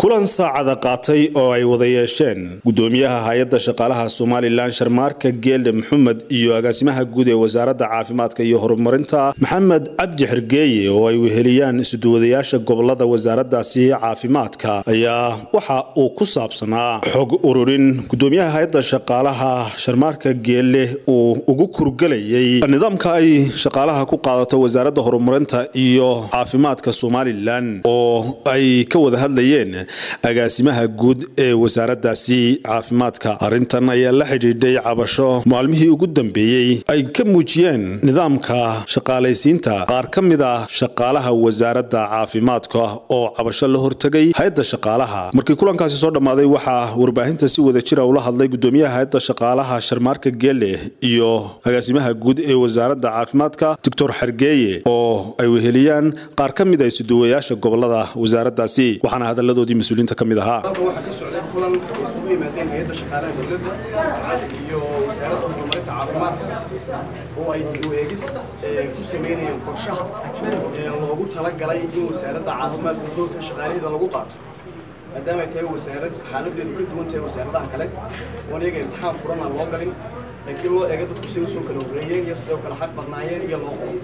kulan saacada qaatay oo ay wada yeesheen gudoomiyaha hay-adda shaqaalaha somalilan sharmaarka geelde maxamed iyo agaasimaha guud ee wasaaradda caafimaadka iyo horumarinta maxamed cabdi xergeeye oo ay weheliyaan isuduwadayaasha gobolada wasaaraddaasi caafimaadka ayaa waxa uu ku saabsanaa xog ururin gudoomiyaha hay-adda shaqaalaha sharmaarka geelle uu ugu kurgelayay nidaamka ay shaqaalaha ku qaadato wasaaradda horumarinta iyo caafimaadka somalilan oo ay ka wada hadlayeen agaasimaha guud ee wasaaraddaasi caafimaadka arrintan ayaa la xidhiidhay cabasho maalmihii ugu dambeeyey ay ka muujiyeen nidaamka shaqaalaysiinta qaar ka mid ah shaqaalaha wasaaradda caafimaadka oo cabasho la hortegay hay-adda shaqaalaha markii kulankaasi soo dhammaaday waxaa warbaahinta si wada jira ula hadlay gudoomiyaha hay-adda shaqaalaha sharmaarka geele iyo agaasimaha guud ee wasaaradda caafimaadka doctor xergeeye oo ay weheliyaan qaar ka mid a isuduwayaasha gobolada wasaaraddaasi waxaana hadalladoodii mas-uuliyiinta ka mid ahaa halkan waxaa ka socday kulan ay isugu yimaadeen hay-adda shaqaalaha dowladda iyo wasaaradda horumarinta caafimaadka oo ay dib u eegis ku sameynayeen qorshaha loogu talagalay in wasaaradda caafimaadka doorka shaqaalaheeda lagu qaato maadaama ay tahay wasaarad xaaladeedu ka duwan tahay wasaaradaha kale oon iyaga imtixaan furan aan loo galin laakiin loo eega dadku siday usoo kala horreeyeen iyo siday u kala xaq badnaayeen iyo loo qoro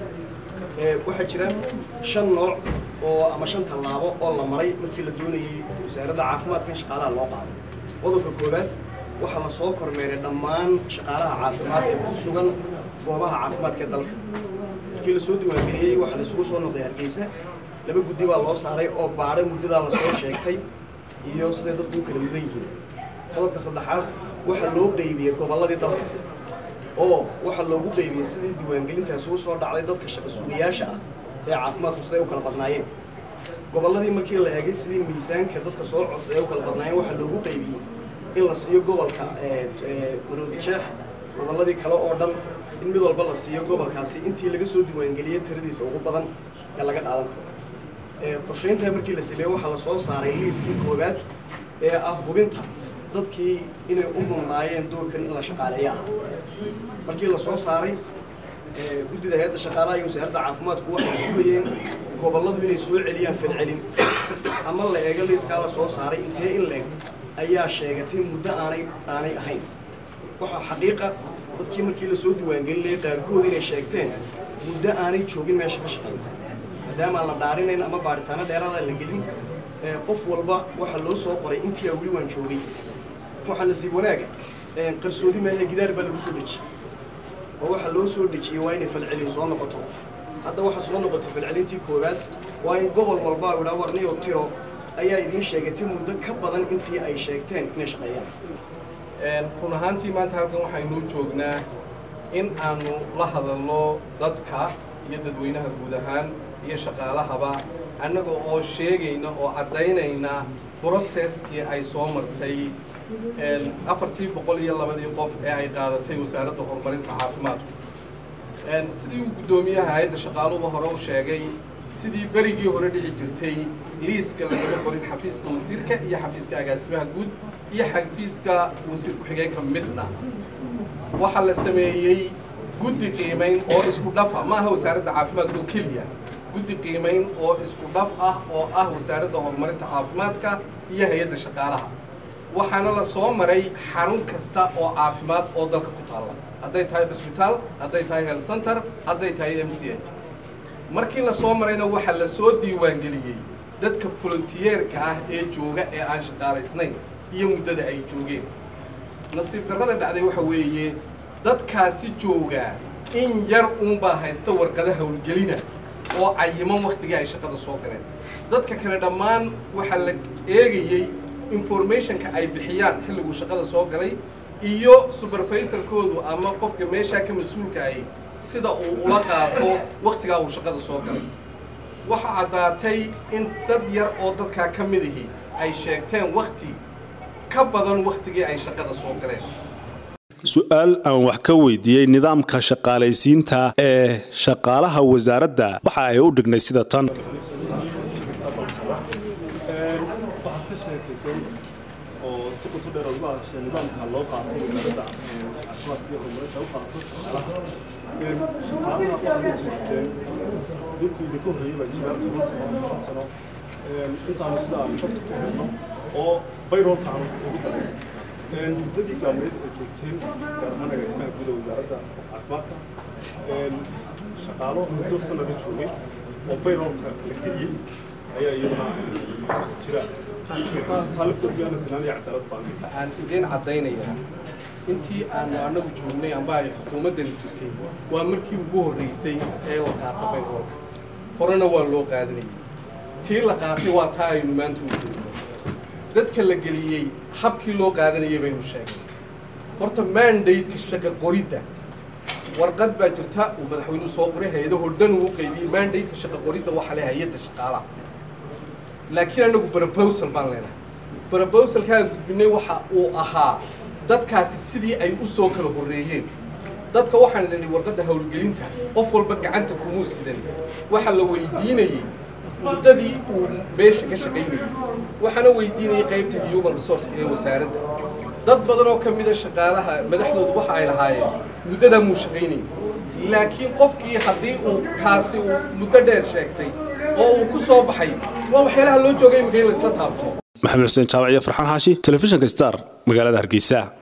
waxaa jira shan nooc oo ama shan tallaabo oo la maray markii la doonayay wasaaradda caafimaadka in shaqaalaha loo qaado qodobka koowaad waxaa la soo kormeeray dhammaan shaqaalaha caafimaad ee ku sugan goobaha caafimaadka ee dalka markii lasoo diiwaangeliyey waxaa la isugu soo noqday hargeysa laba guddi baa loo saaray oo baadhay muddadaa lasoo sheegtay iyo siday dadku u kala mudan yihiin qodobka saddexaad waxaa loo qeybiyey gobolladii dalka oo waxaa loogu qeybiyey sidii diiwaangelintaasi u soo dhacday dadka shaqa sugayaasha ah ee caafimaadku siday u kala badnaayeen gobolladii markii la eegay sidii miisaanka dadka soo codsa ee u kala badnaayeen waxaa loogu qeybiyey in la siiyo gobolka maroodi jeex gobolladii kale oo dhan in mid walba la siiyo gobolkaasi intii laga soo diiwaangeliyey tiradiisa ugu badan ee laga qaadan karo qorshayntaa markii la sameeyey waxaa la soo saaray liiskii koowaad ee ah hubinta dadkii inay u mudnaayeen doorkan in la shaqaaleeyo ah markii la soo saaray guddida hay-adda shaqaalaha iyo wasaaradda caafimaadku waxay sugayeen gobolladu inay soo celiyaan falcelin ama la eego liiskaa la soo saaray intee in leeg ayaa sheegatay muddo aanay aanay ahayn waxaa xaqiiqa dadkii markii lasoo diiwaangelinayay qaarkood inay sheegteen muddo aanay joogin meesha ka shaqeyn maadaama aan la dhaarinayn ama baaritaano dheeraada la gelin qof walba waxaa loo soo qoray intii aa weli waan joogay waxaa nasiib wanaaga qarsoodi maahe gidaar baa lagu soo dejiyey oo waxaa loo soo dejiyey waa inay falcelin soo noqoto hadda waxaa soo noqotay falcelintii koowaad waa in gobol walba idhaa warniyo tiro ayaa idiin sheegatay muddo ka badan intii ay sheegteen inay shaqeeyaan run ahaantii maanta halkan waxaynuu joognaa in aanu la hadalno dadka iyo dadweynaha guud ahaan iyo shaqaalahaba annaga oo sheegayna oo caddaynayna broseskii ay soo martay afartii boqol iyo labadii qof ee ay qaadatay wasaaradda horumarinta caafimaadku sidii uu guddoomiyaha hay-adda shaqaaluhuba hore u sheegay sidii berigii hore dhici jirtay liiska lagama qorin xafiiska wasiirka iyo xafiiska agaasimaha guud iyo xafiiska wasiir ku-xigeenka midna waxaa la sameeyey guddi qiimayn oo isku dhafa ma aha wasaaradda caafimaadka oo keliya guddi qiimayn oo isku dhaf ah oo ah wasaaradda horumarinta caafimaadka iyo hay-adda shaqaalaha waxaana la soo maray xarun kasta oo caafimaad oo dalka ku taalla hadday tahay cusbitaal hadday tahay health center hadday tahay m c h markii la soo marayna waxaa la soo diiwaangeliyey dadka volunteyeerka ah ee jooga ee aan shaqaalaysnayn iyo muddada ay joogeen nasiib darrada dhacday waxa weeye dadkaasi joogaa in yar uunbaa haysta warqada howlgelina oo cayiman wakhtigii ay shaqada soo galeen dadka kale dhammaan waxaa la eegayey informationka ay bixiyaan xilliguu shaqada soo galay iyo supervisorkoodu ama qofka meeshaa ka mas-uulka ahi sida uu ula qaato wakhtigaa uu shaqada soo galay waxaa caddaatay in dad yar oo dadkaa ka mid ahi ay sheegteen wakhti ka badan wakhtigii ay shaqada soo galeen su-aal aan wax ka weydiiyey nidaamka shaqaalaysiinta ee shaqaalaha wasaaradda waxa ay u dhignay sida tan waxaad ka sheekaysay oo si qoto dheer uga hadashay nidaamka loo qaato wasaaradda caafimaadka iyo horumarinta u qaato shaqaalaha waxaad la jirteen dhulku idinka horreeyey baa jira toban sano shan sano intaanu sida aan xogta ku helno oo bayroolka aan ugu darays muddadii gaalmeed oo joogteen gaar ahaan agaasimaha guud ee wasaaradda caafimaadka shaqaalo muddo sanada joogay oo bayroolka la geliyey ayaa iyaduna jira aan idiin caddaynayaa intii aanu annagu joognay amba ay xukuumaddani jirtay waa markii ugu horreysay ee la qaata bayroolka horena waa loo qaadanayay tii la qaatay waa taa aynu maanta u joogno dadka la geliyey habkii loo qaadanayay baynu sheegnay horta mandate-ka shaqa qoridda warqad baa jirta uu madaxweynuhu soo qoray hay-adahoo dhan uu u qaybiyey mandate-ka shaqa qoridda waxaa le hay-adda shaqaalaha laakiin anagu proposal baan leenahay proposalkaan gudbinay waxa uu ahaa dadkaasi sidii ay u soo kala horreeyeen dadka waxaan idhi warqadda howlgelinta qof walba gacanta kumuu sidan waxa la weydiinayey muddadii uu meesha ka shaqaynayay waxaana weydiinayay qaybta human resource ee wasaaradda dad badan oo ka mida shaqaalaha madaxdoodu waxa ay lahaayeen muddadaa muu shaqaynayay laakiin qofkii haddii uu kaasi uu muddo dheer sheegtay oo uu ku soo baxay waa waxyaalaha loo joogay imika in laisla taabto maxamed xuseen jaabac iyo farxaan xaashi telefishinka star magaalada hargeysa